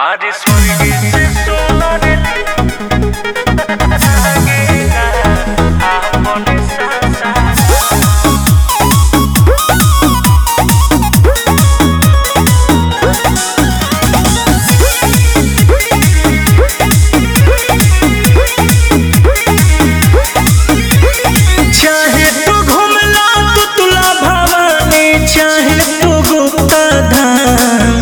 आज स्वर्ग से सोनर लागेला आपन सासा चाहे तू घुमला तो तुला भवानी चाहे तू गुप्ता धाम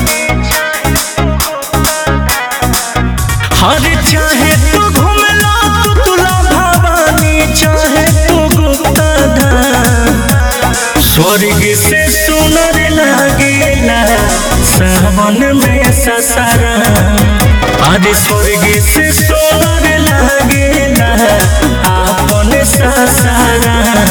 हर चाहे तू घुमला तो तुला भवानी चाहे तू गुप्ता धाम स्वर्ग से सुनर लागेला सावन में ससरा अरे स्वर्ग से सुनर लागेला आपन ससरा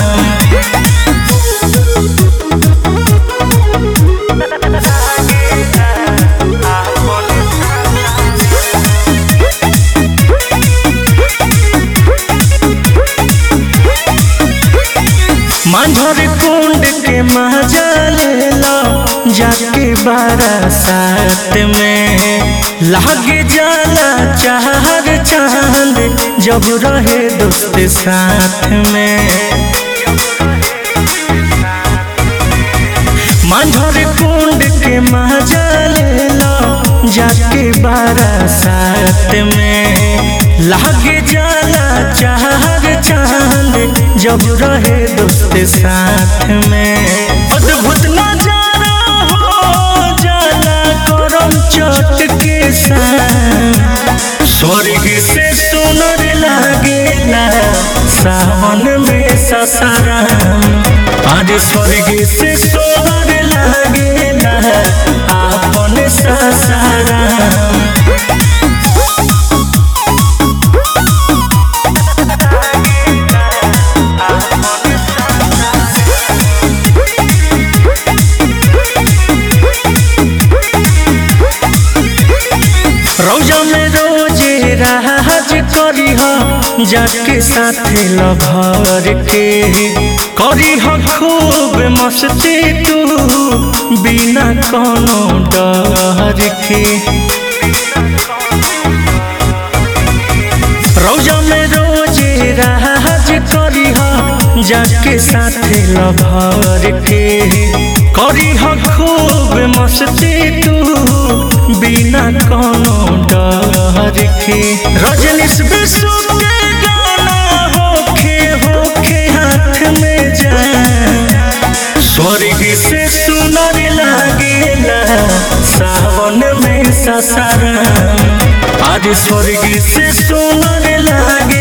मांझर कुंड के मजा ले लो जाके बारासात में लागे जाला चार चांद जब रहे दोस्त साथ में मांझर कुंड के मजा ले लो जाके बारासात में लागे जाला चार चांद जब रहे दोस्त साथ में अद्भुत नजारा हो जाला करम चोट के साथ स्वर्ग से सुनर लागेला सावन में ससराम आज स्वर्ग से सुनर लागेला आपन ससराम रौजा में रोजे राज करी हो जाके साथे लभर के करी हो खूब मस्ती तू बिना कोनो डर के रौजा में रोजे राज करी हो जाके साथे लभर के करी हो खूब मस्ती तू बिना कोनो डर के रजनीश विश्व के गाना होखे होखे हाथ में जाए स्वर्ग से सुनर लागेला सावन में ससरा आज स्वर्ग से सुनर लागे